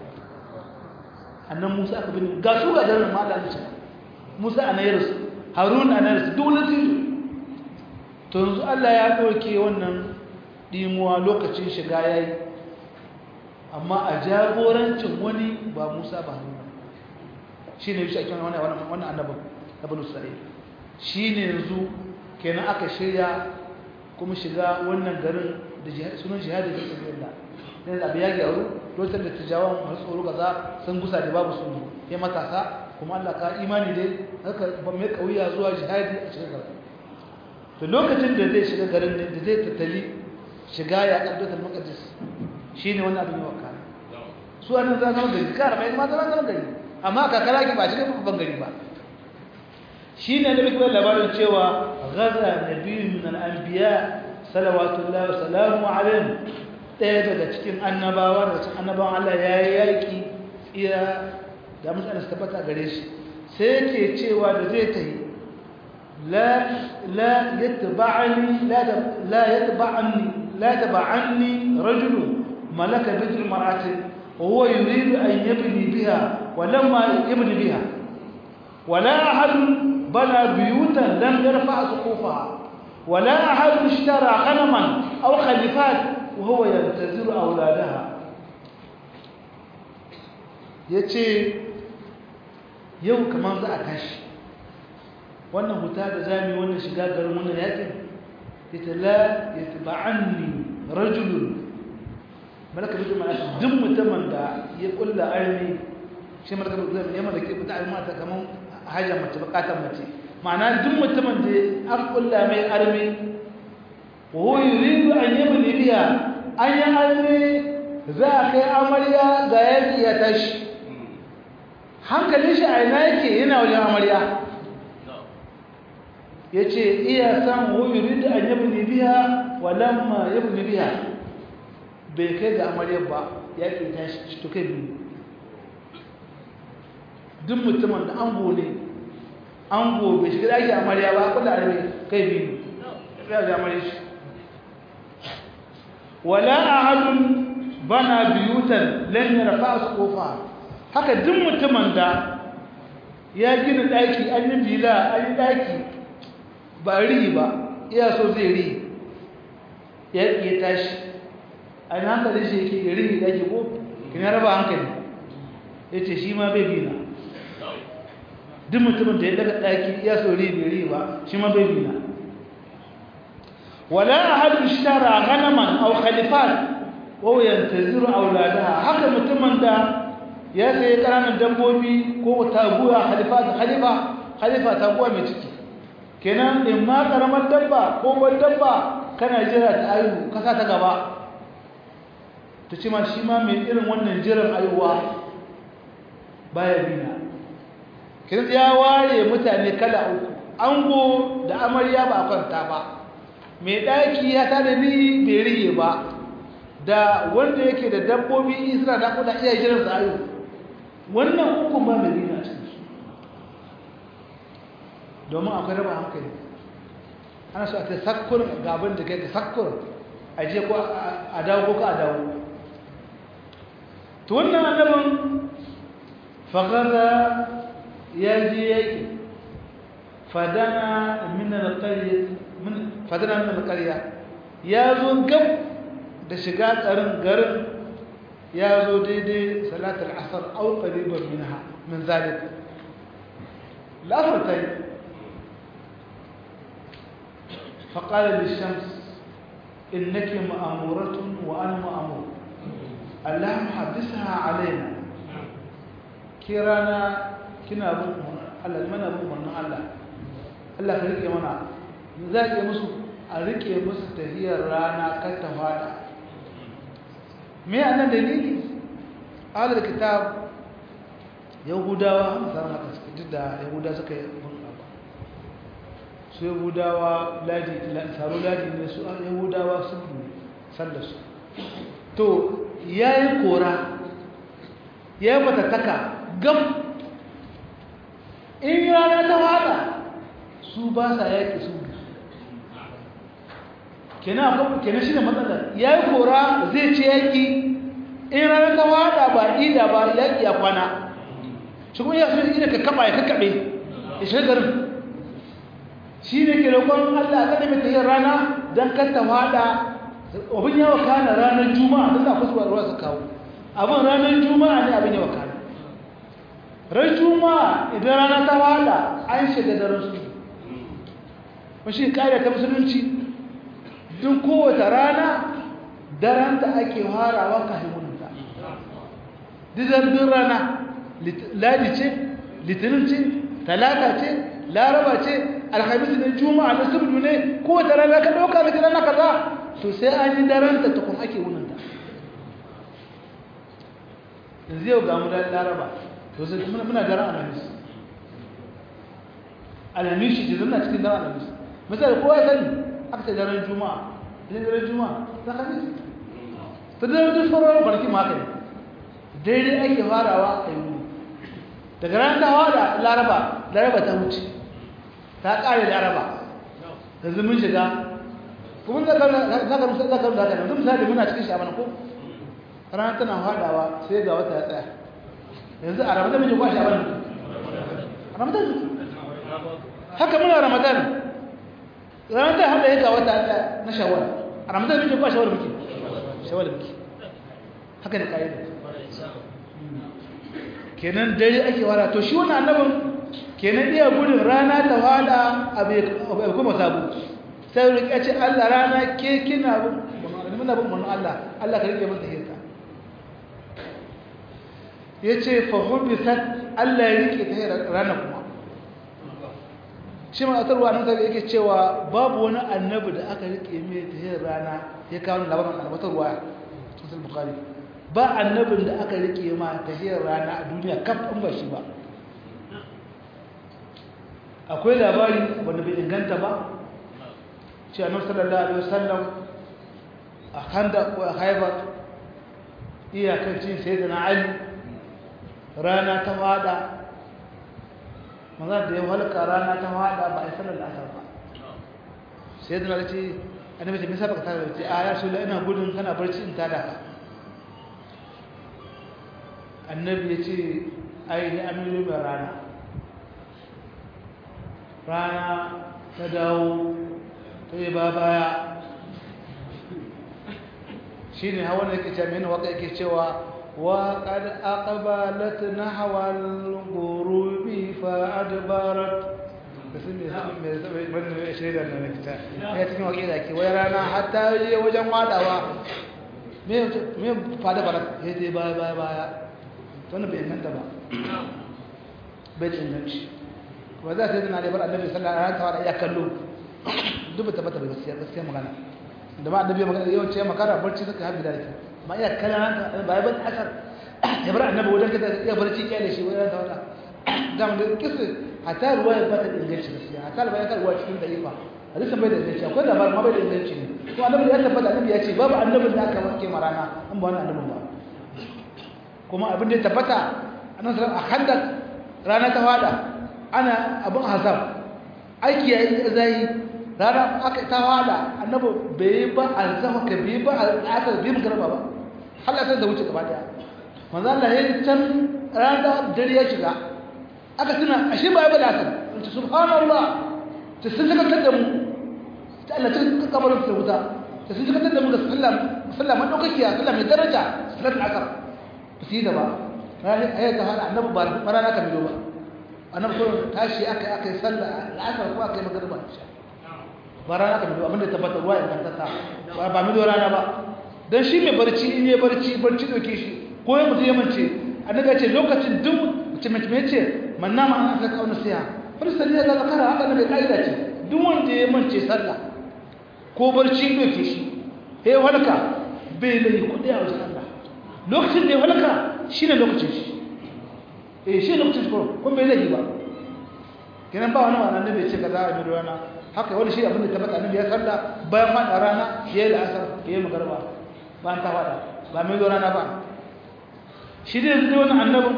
annan Musa aka bin ga su ga garin ma da Musa a nayar su Harun a nayar su duk wani tijo to yanzu Allah ya ɗauke wannan ɗimuwa lokacin shiga ya yi amma a jagorancin wani ba musa ba hannu shi ne shi wani wani annabin na banu isra'il shi ne yanzu kenan aka shirya kuma shiga wannan garin da sunan jihadi da sabi Allah ne abu ya gyaru lokacin da tijawan masu tsoro gaza sun gusa da babu sun ya matasa kuma Allah ka imani dai haka mai kauya zuwa jihadi a cikin garin to lokacin da zai shiga garin da zai tattali shiga ya ƙaddatar makadis shi ne wannan abin yawa kare su annan za zama gari kara mai ma zama zama gari amma kakara ki ba shi ne babban gari ba shi ne da muke labarin cewa gaza na biyu min al'ambiya salawatullahi wa salamu alaihim ɗaya daga cikin annabawa daga cikin annabawan Allah ya yi yaƙi tsira da mutane su tabbata gare shi sai ke cewa da zai ta yi لا لا يتبعني لا لا يتبعني لا يتبعني رجل ملك بيت المرأة وهو يريد أن يبني بها ولما يبني بها ولا أحد بنى بيوتا لم يرفع سقوفها ولا أحد اشترى غنما أو خليفات وهو ينتظر أولادها يتي يوم كمان ذا أتاشي wannan huta da zami wannan shiga garin wannan yakin ita la yatba'anni rajulun malaka bi jama'a duk mutumin da ya kulla armi shi malaka bi jama'a ne malaka bi ta'alma ta kaman haja mace bukatar mace ma'ana duk mutumin da an kulla mai armi wa huwa yuridu an yabni biha an yi armi za a kai amarya ga yaki ya tashi hankalin shi a ina yake yana wajen amarya ya ce iya san wuyuri da an yabi biya walamma yabi biya bai kai ga amaryar ba ya ke tashi to kai biyu duk mutumin da ango ne ango bai shiga daki amarya ba kula arabe kai biyu ya ga amarya shi wala ahadun bana biyutan lan yarfa suqufa haka duk mutumin da ya gina daki an yi bila an yi daki ba ri ba iya so zai ri ya ya tashi an hankali shi yake ri daki ko kina raba hankali yace shi ma bai bina duk mutumin da ya daga daki iya so ri bai ri ba shi ma bai bina wala ahad ishtara ghanaman aw khalifat wa yantaziru auladaha haka mutumin da ya sayi ƙananan dabbobi ko taguwa halifa halifa halifa taguwa mai ciki kenan in ma karamar dabba ko wani dabba kana jira ta ayu kasa ta gaba ta ce ma shi ma mai irin wannan jiran ayuwa baya bina kenan ya ware mutane kala uku ango da amarya ba a kwanta ba mai ɗaki ya tada ni bai rige ba da wanda yake da dabbobi suna da kuda iya jiran sa ayu wannan uku ba mai bina cikin su domin akwai raba hankali ana so a ta sakkur gaban da kai ka sakkur a je ko a dawo ko ka a dawo to wannan annabin fagada ya je yake fadana min alqarya min fadana min alqarya ya zo gab da shiga garin garin ya zo daidai salatul asr aw qariban minha min zalik la'asr tayi فقال للشمس إنك مأمورة وأنا مأمور اللهم حدثها علينا كيرانا كنا أبو الله من أبو من الله الله فريق منا ذاك يمسو أريك يمسو تهي رانا كتفادا me anan dalili ahlul kitab yahudawa misalan haka suka duk da yahudawa suka yi su yahudawa ladi tsaro ladi ne su yahudawa sun ne sallarsu to ya yi kora ya yi matattaka gam in rana ta wada su ba sa yaƙi su kenan shi ne matsalar ya yi kora zai ce yaƙi in rana ta wada ba ida ba yaƙi ya kwana shi kuma ya fi ina ka kaba ya kakaɓe ya shiga garin shi ne ke roƙon Allah a ƙadame ta yin rana don kanta fada abin yawa kana ranar juma'a don na kusurwa ruwa su kawo abin ranar juma'a ne abin yawa kana ran juma'a idan rana ta fada an shiga daren su mashi ƙa'ida ta musulunci don kowace rana daren da ake harawa kafin wuninta dizan rana ladi ce litinin ce talata ce laraba ce alhamis ne juma'a na subdu ne ko wata rana ka dauka da rana kaza to sai an yi daren ta tukun ake wunin ta yanzu yau ga mu da laraba to sai muna muna daren alhamis alhamis shi zanna cikin daren alhamis misali kowa ya sani aka ce daren juma'a idan daren juma'a ta kamis ta daren duk sauran kwanaki ma haka ne daidai ake farawa a yi daga ranar ta hawa da laraba laraba ta wuce ta ƙare laraba yanzu mun shiga kuma za ka musa za ka musa da yanzu misali muna cikin shaban ko ranar tana haɗawa sai ga wata ya tsaya yanzu a ramadan muke kwa shaban a ramadan haka muna ramadan ranar ta haɗa ya ga wata ya tsaya na shawar a ramadan muke kwa shawar muke shawar muke haka da ƙa'ida kenan dare ake wara to shi wannan annabin kenan iya gudun rana ta fada abu kuma sabu sai rike ce Allah rana ke kina bin muna bin mun Allah Allah ka rike masa hirka yace fa hubisat Allah ya rike ta rana kuma shi ma atarwa nan sai yake cewa babu wani annabi da aka rike mai ta rana ya kawo labarin albatarwa cikin bukhari ba annabin da aka rike ma ta rana a duniya kaf in ba shi ba akwai labari wanda bai inganta ba ce annabi sallallahu alaihi wasallam a handa ko a haibar iyakar cin sayyidina ali rana ta fada maza da ya halka rana ta fada ba a sanar da asar ba sayyidina ali ce annabi ce me yasa baka tada ce a ya so ina gudun kana barci in tada ka annabi ya ce ai ni amiru mai rana rana ta dawo ta yi ba baya shi ne hawa da yake ce mini waka yake cewa wa qad aqbalat nahwa al-ghurubi fa adbarat kasu me me me me shaida da nakita ya cikin wake da ke wai rana hatta je wajen wadawa me me fada barat ya je baya baya baya to ne bai inganta ba bai inganci ba za ta yi na da bar annabi sallallahu alaihi wasallam ya kallo duk ba tabbata ba gaskiya gaskiya magana da ma annabi magana yawanci ya makara barci suka habi da ke ma iya kallon ba ya ban asar ya bar annabi wajen kada ya barci kyale shi wajen da wata da mun da kisa hatta ruwa ya bata inganci gaskiya hatta ruwa ya ka ruwa cikin da'ifa hadisin bai da inganci akwai labarin ma bai da inganci ne to annabi ya tabbata annabi ya ce babu annabin da aka wanke marana an ba wannan annabin ba kuma abin da ya tabbata annabi sallallahu alaihi wasallam a handak rana ta fada ana abin hazab aiki ya yi zai rana aka ta fada annabi bai ba alzama ka bai ba al'asar bai magarba ba Allah sai da wuce gaba daya manzo Allah ya can rana dare ya shiga aka tuna ashe ba ya bada asar wace subhanallah ta sun saka da mu ta Allah ta kabarin ta wuta ta sun saka da mu da sallam sallam madaukakiya sallam mai daraja salatul asar su yi da ba ya ta hada annabi ba rana ka biyo ba annabi ko tashi aka aka yi sallah al'asar ko aka yi magriba ba rana ka biyo abinda tabbata ruwa ya tantata ba ba mi rana ba dan shi mai barci in yi barci barci doke shi ko ya mutu ya mance annabi ya ce lokacin duk mutum mutum ya ce man nama an aka kauna siya farsali ya ga zakara haka ne kaida ce duk wanda ya mance sallah ko barci doke shi eh walka bai lai kudi a wajen Allah lokacin da ya halaka shi ne lokacin shi eh shi lokacin shi kuma bai zai ba kenan ba wani wani annabi ce kaza a mai rana haka wani shi abin da tabbata annabi ya salla bayan fada rana ya yi la'asar ya yi magarba bayan ta fada ba mai rana ba shi ne zai wani annabin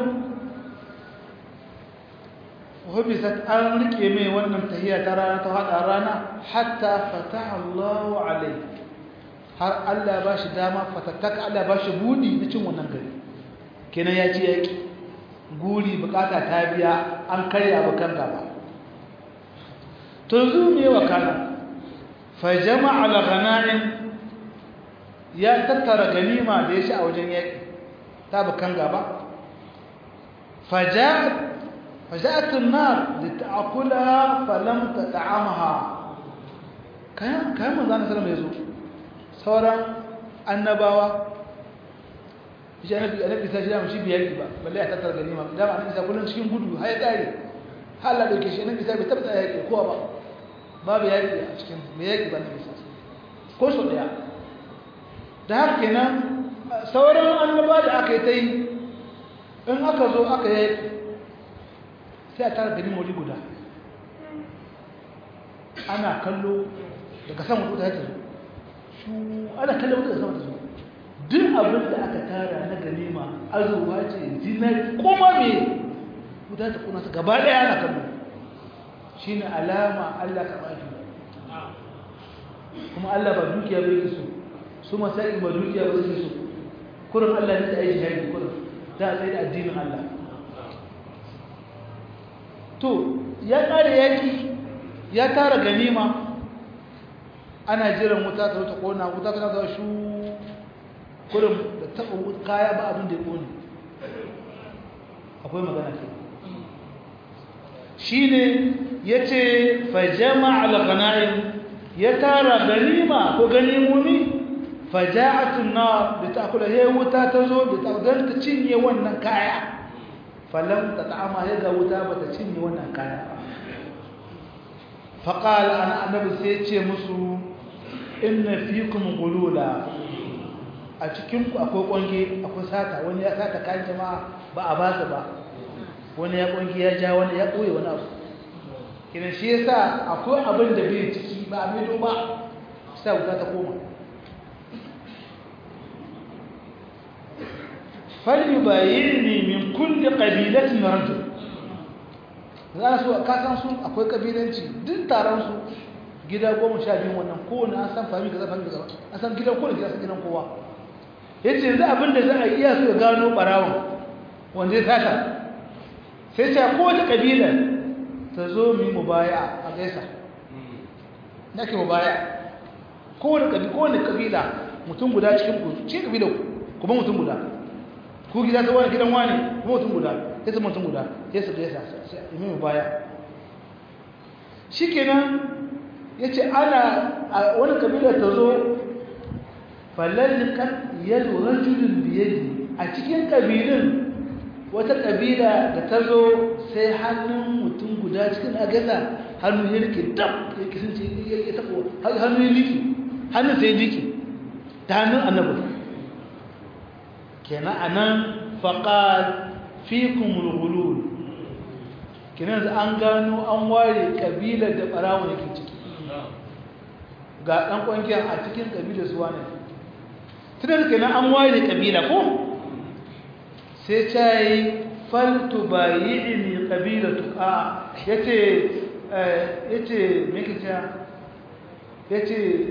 hobisat an rike mai wannan tahiyya ta rana ta fada rana hatta fataha Allahu alaihi har Allah ba shi dama fatattaka Allah ba shi budi na cin wannan gari kenan ya ce yaki guri bukata ta biya an karya bakan gaba to yanzu me wakana fa jama'a al-ghanaim ya tattara ganima da ya shi a wajen yaki ta bakan gaba faja'at faja'at an-nar lita'kulaha falam tat'amha kayan kayan manzo Allah sallallahu alaihi wasallam sauran annabawa shi annabi annabi sai da shi biyar ba balle ya tattara ganima da ba annabi sai kullun cikin gudu har ya kare har la dauke shi annabi sai bai tabbata yaki kowa ba babu yaki a cikin me yaki ba annabi sai ko so daya da haka kenan sauran annaba da aka yi ta yi in aka zo aka yi sai a tara ganima wuri guda ana kallo daga sama wuta ta zo su ana kallon wuta da sama ta zo duk abin da aka tara na ganima azurwa ce zinari koma me wuta ta kuna su gaba daya ana kallo shi ne alama allah ka baki kuma allah ba dukiya bai ki so su masai ba dukiya ba su so kurin allah ne ta aiki haiti kurin za a tsaye da addinin allah to ya kare yaki ya tara ganima ana jiran wuta ta wuta kona wuta ta zuwa shu kurin da taɓa kaya ba abin da ya kone akwai magana ke shi ne ya ce fajama al-ghana'im ya tara ganima ko ganimomi faja'atun na da ta kula ya wuta ta zo da ta don ta cinye wannan kaya falam ta ta'ama ya ga wuta ba ta cinye wannan kaya faƙal ana annabi sai ce musu inna fikum gulula a cikinku akwai ƙwange akwai sata wani ya sata kayan jama'a ba a ba su ba wani ya ƙwange ya ja wani ya ɓoye wani abu kinan shi ya sa akwai abin da bai ciki ba a maido ba sa wuta ta koma fali bayini min kulli qabilatin rajul za su ka san su akwai kabilanci duk taron su gida goma sha biyu wannan kowane an san fami kaza fami kaza an san gidan kowane gida san gidan kowa ya ce yanzu abin da za a iya so ya gano ɓarawon wanda ya sata sai ce kowace ƙabila ta zo mu yi mu baya a gaisa na ke mu baya kowane ƙabila mutum guda cikin ku cikin ƙabila kuma mutum guda ku gida ta wani gidan wani kuma mutum guda sai su mutum guda sai su gaisa sai yi mu baya shi kenan ya ce ana a wani kabila ta zo falallikan yadda rajulun biyadi a cikin kabilin wata kabila da ta zo sai hannun mutum guda cikin agasa hannu ya rike dam ya kisan ce ya tabo hannu ya rike hannun sai rike ta hannun annabi kenan anan faqad fikum al-ghulul kenan an gano an ware kabilar da barawo yake ciki ga ɗan ƙwangiyar a cikin ƙabilar su wane tunan kenan an ware ƙabila ko sai ta yi faltu ba yi ini ƙabila tuka ya ce ya ce mekita ya ce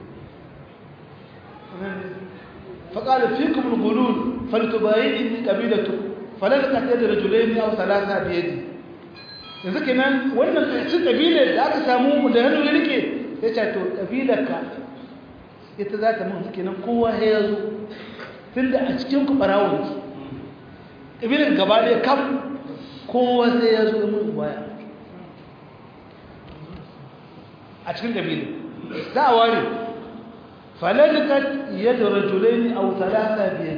faƙaɗa fi kuma gulun faltu ba yi ini ƙabila tuka falar ƙasar da rajulai ne a salasa biyadi yanzu kenan wannan ƙasar ƙabilar da aka samu da hannu ya rike ya ce to ƙabilarka ita za ta mun kenan kowa ya zo tun da a cikin ku ɓarawon ki ƙabilar gaba ɗaya kam kowa sai ya zo mun baya a cikin ƙabilar za a ware falalikat yadda rajulai ne a wutalata biyar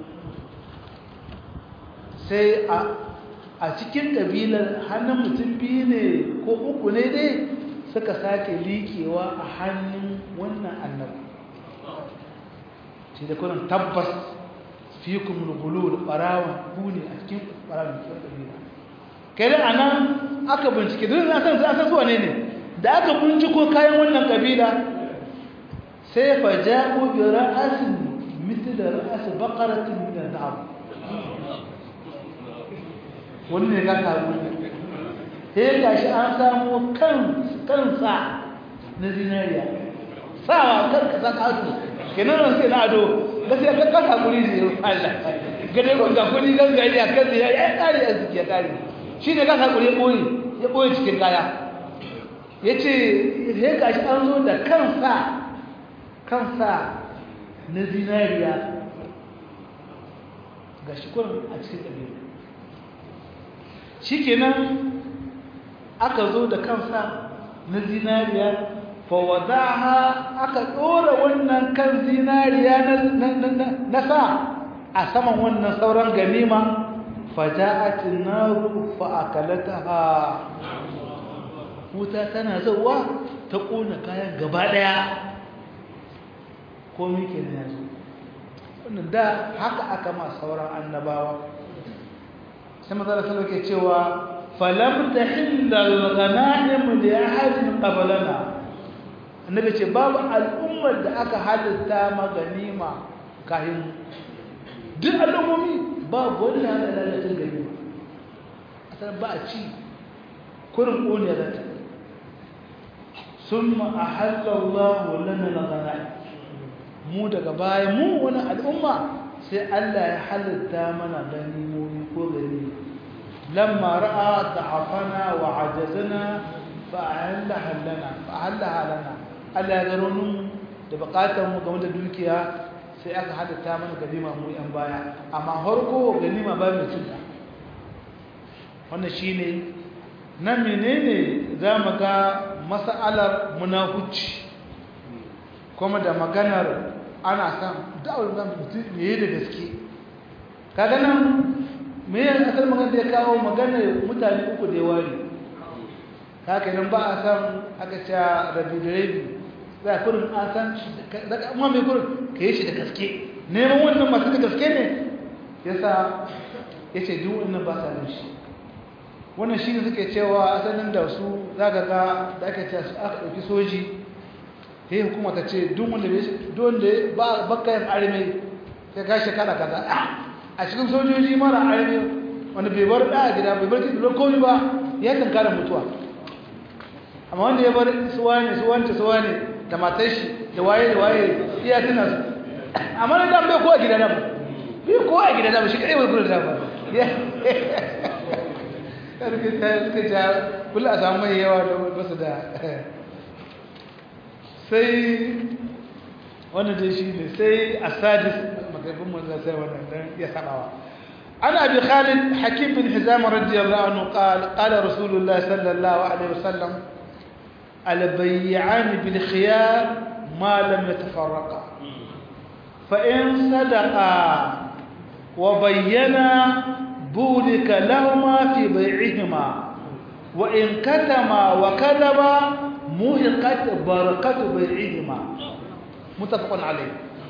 sai a cikin ƙabilar hannun mutum biyu ne ko uku ne dai suka sake liƙewa a hannun wannan annabi shi da kunan tabbas fi kuma gulu da ɓarawan buni a cikin ɓarawan cikin ƙabila kai da anan aka bincike duk na san san zuwa ne ne da aka binciko kayan wannan ƙabila sai fa ja'u bi ra'asin mithl ra'as baqaratin min al-dhahab wannan ga ka sai ga shi an samu kansa na zinariya sawa kan kasa kasu kenan ran sai na ado gaskiya ka kasa kuri ne Allah gade ko ga kudi gan gari a kan ya ya kare a ziki ya kare shi ne kasa kuri boye ya boye cikin kaya yace sai ga shi an zo da kansa kansa na zinariya ga shi kurin a cikin ɗabi'a shikenan aka zo da kansa na zinariya fawadaha aka ɗora wannan kan zinariya na sa a saman wannan sauran ganima faja'atin naru fa'akalataha wuta tana zauwa ta ƙona kayan gaba ɗaya komi ke na yanzu wannan da haka aka ma sauran annabawa sai mazala salo ke cewa falam tahilla al-ghanaim li ahadin qablana annabi ce babu al'ummar da aka halitta maganima kahin duk al'ummomi babu wanda ya lalata ganima asal ba a ci kurin kone zata summa ahalla Allah lana al-ghanaim mu daga baya mu wani al'umma sai Allah ya halitta mana ganimomi ko ganima lamma ra'a da'afana wa ajazana fa'allaha lana fa'allaha lana Allah ya gano mu da bukatar mu game da dukiya sai aka halitta mana ganima mu yan baya amma harko ganima ba mu cinta wannan shine nan menene zamu ga mas'alar munafici kuma da maganar ana san da'awar zan mutum ne da gaske kaga nan me ya asal magana da ya kawo magana mutane uku da ya ware haka nan ba a san aka ce rabi da rabi za a kurin an san daga amma mai kurin ka yi shi da gaske neman wannan masu da gaske ne ya sa ya ce duk wannan ba sa nan shi wannan shi ne suke cewa asalin da su za ka ga da aka ce aka ɗauki soji sai hukuma ta ce duk wanda ba bakayin arme sai ka shekara kaza a cikin sojoji mara arme wanda bai bar da gida bai bar kiɗi komi ba ya tankara mutuwa amma wanda ya bar suwa ne suwanta suwa ne da matar shi da waye da waye iya tuna su amma na dan bai ko a gida na ba bai ko a gida na ba shi kadai bai kula da ba karfe ta suka ja kula a samu mai yawa da basu da sai wannan dai shi ne sai asadis makarfin manzan sai wannan dan ya sanawa ana abi khalid hakim bin hizam radiyallahu anhu qala qala rasulullah sallallahu alaihi wasallam al bay'an bil khiyar ma lam yatafarraqa fa in sadaqa wa bayyana بورك لهما في بيعهما وإن كتما وكذبا موهقت بركة بيعهما متفق عليه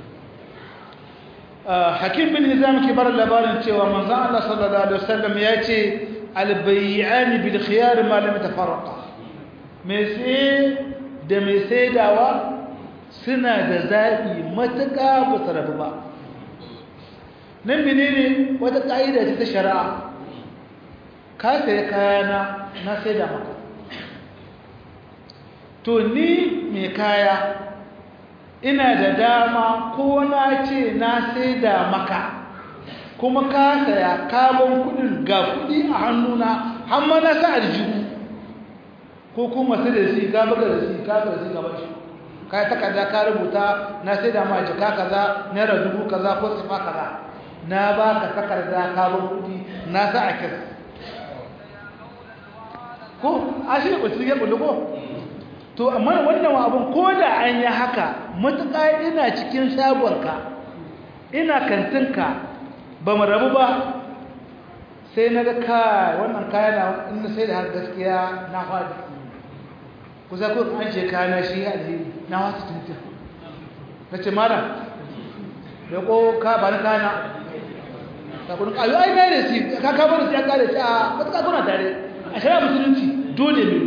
حكيم بن نظام كبار اللبارن cewa manzon Allah sallallahu alaihi wasallam ya ce albay'an bil khiyar ma lam tafarraqa me sai da me saidawa suna da zabi matuƙa ba su rabu ba nan menene wata ƙa'ida ce ta shari'a ka sai kayana na sai da maka to ni mai kaya ina da dama ko na ce na sai da maka kuma ka saya kabon kudin ga kudi a hannuna hamma na sa aljihu ko kuma sai da shi ka buga da shi ka buga da shi gaban shi ka yi takarda ka rubuta na sai da ma jika kaza naira dubu kaza ko sifa kaza na ba ka takarda kabon kudi na sa a kira ko a shi ne ɓulci ya ɓulli ko to amma wannan abin ko da an yi haka matuƙa ina cikin shagonka ina kantinka ba mu rabu ba sai na ga kai wannan kaya na inda sai da har gaskiya na faɗi kusa ko an ce kaya na shi alheri na wasu tuntun na ce mara da ko ka ba na kana ka kudin ayo ai mai da shi ka ka bar shi an kare shi a matuƙa kuna tare a shari'a musulunci dole ne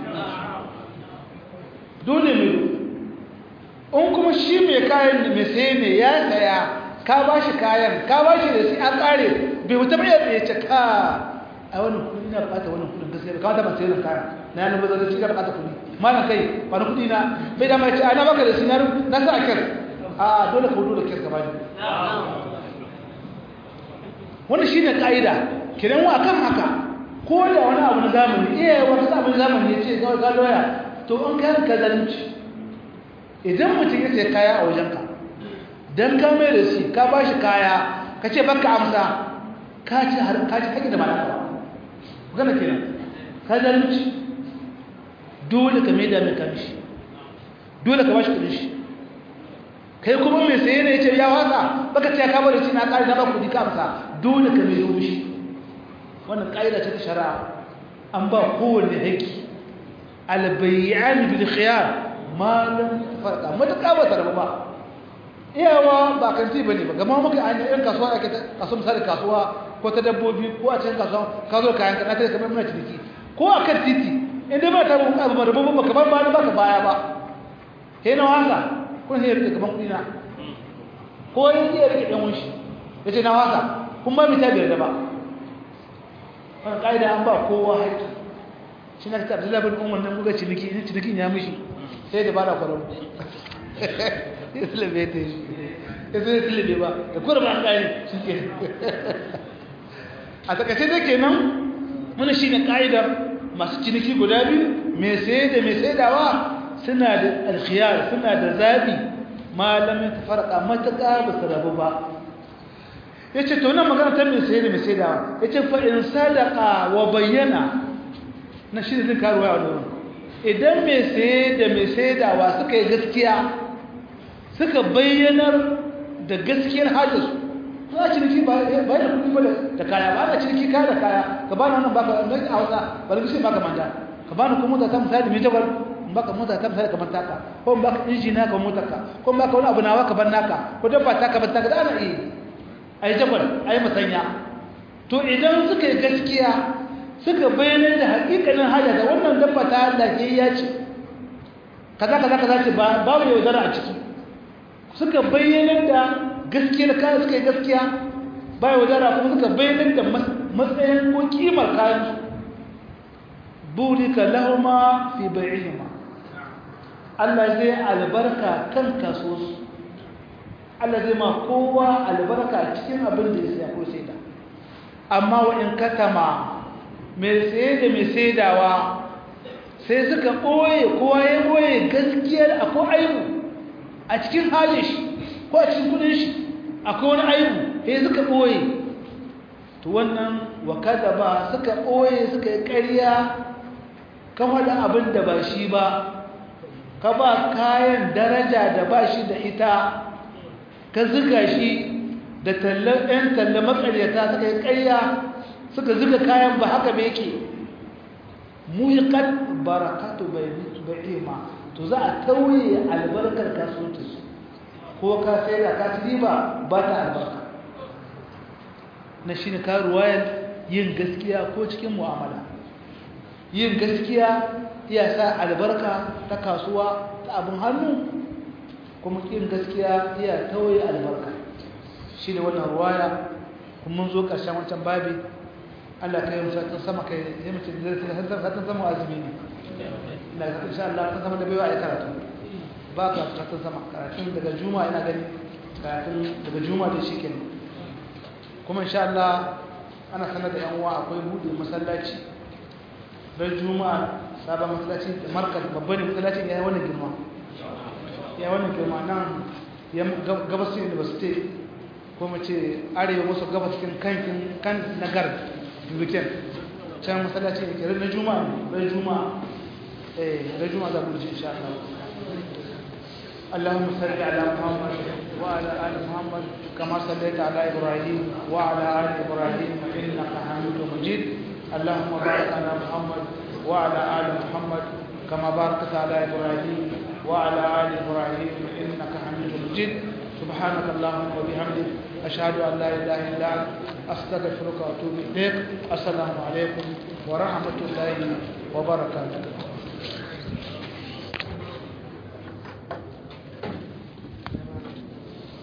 dole ne in kuma shi mai kayan da mai sai ne ya saya ka ba shi kayan ka ba shi da shi an kare bai wuta bai ya ce ka a wani kudi na bukata wani kudin gaskiya bai kawata ban sai da kayan na yana bazar shi ka bukata kudi malam kai ba na kudi na bai dama ya ce a na baka da shi na sa a kyar a dole ka wudu da kyar gaba ne wannan shi ne ka'ida kiran wa kan haka ko da wani abu na zamani iya wani abu na zamani ya ce ga doya to an kayan ka zalunci idan mutum ya sai kaya a wajenka don ka mai da shi ka ba shi kaya ka ce baka amsa ka ci haƙi da malaka ba gana kenan ka zalunci dole ka mai da mai kamishi dole ka ba shi kudin shi kai kuma mai saye ne ya ce ya wasa baka ce ka bari shi na ƙari na ba kudi ka amsa dole ka mai da shi wannan ƙa'ida ce ta shari'a an ba kowane haƙƙi albayyan bil khiyar malam farqa mutaka ba tarba ba iyawa ba kanti bane ba gama muka an yan kasuwa ake kasuwa misali kasuwa ko ta dabbobi ko a cikin kasuwa ka zo kayan ka kai kamar muna ciniki ko a kan titi inda ba ta mun abu ba rububun ba kamar ba ba ka baya ba kai na wasa kun sai rike kaman kudi na ko yin iya rike dan wunshi yace na wasa kun ba mi ta biyar da ba wannan kaida an ba kowa haƙƙi shi na ta abdullahi bin umar nan buga ciniki in cinikin ya mishi sai da bada kwararru ya sulabe ta shi ya zai sulabe ba da kwararru an gani shi ke a takaice da ke nan muna shi ne ƙa'idar masu ciniki guda biyu mai sai da mai saidawa suna da alkhiyar suna da zaɓi malamin ta farka matuƙa ba su rabu ba ya ce to nan magana ta mai sai da mai saidawa ya ce fa'in sadaka wa bayyana na shi zai karuwa a wurin idan mai saye da mai saidawa suka yi gaskiya suka bayyanar da gaskiyar hajjarsu za a ciniki ba da kudi ba da kaya ba ana ciniki kaya da kaya ka ba na wannan baka na a wasa ba da baka manta ka ba na kuma mota ta misali mai jagwal in baka mota ta misali kamar taka ko in baka inji na ka motar ka ko in baka wani abu nawa ka ban naka ko dabba ta ka ban taka da ana iya a yi jagwal a yi masanya to idan suka yi gaskiya suka bayyana da hakikanin haja da wannan dabba ta lafiyayya ce kaza kaza kaza ce babu yaudara a ciki suka bayyana da gaskiyar kayan suka yi gaskiya ba yaudara kuma suka bayyana da matsayin ko kimar kayan burika lahuma fi bai'ihima Allah zai albarka kan kasuwarsu Allah zai ma kowa albarka cikin abin da ya siya ko saida amma wa in katama mai saye da mai saidawa sai suka ɓoye kowa ya ɓoye gaskiyar akwai aibu a cikin halin shi ko a cikin kudin shi akwai wani aibu sai suka ɓoye to wannan wa kada ba suka ɓoye suka yi ƙarya kan waɗa abin da ba shi ba ka ba kayan daraja da ba shi da ita ka ziga shi da ɗan talla matsaryata suka yi ƙarya suka ziga kayan ba haka ba yake muhikat barakatu bai'ima to za a tauye albarkar kasuwanci ko ka sai da ka ci riba ba ta albarka na shi ne karuwayar yin gaskiya ko cikin mu'amala yin gaskiya iya sa albarka ta kasuwa ta abin hannu kuma yin gaskiya iya tauye albarka shi ne wannan ruwaya kuma mun zo ƙarshen wancan babi Allah ka yi musatun sama ka yi mace da satun sama azumi ne ina ga insha Allah ta sama da baiwa a karatu ba ka satun sama karatun daga juma ina gani karatun daga juma da shi kenan kuma insha Allah ana sanar da yan uwa akwai buɗe masallaci don juma'a sabon masallaci da markaz babban masallacin ya yi wannan girma ya yi wannan girma nan gabasin university ko mace arewa maso gabas cikin kankin kan nagar weekend can masallaci ne kere na juma'a ran juma'a eh ran juma'a za mu ji insha Allah اللهم صل على محمد وعلى ال محمد كما صليت على ابراهيم وعلى ال ابراهيم انك حميد مجيد اللهم بارك على محمد وعلى ال محمد كما باركت على ابراهيم وعلى ال ابراهيم انك حميد مجيد سبحانك اللهم وبحمدك أشهد أن لا إله إلا أنت أستغفرك وأتوب إليك السلام عليكم ورحمة الله وبركاته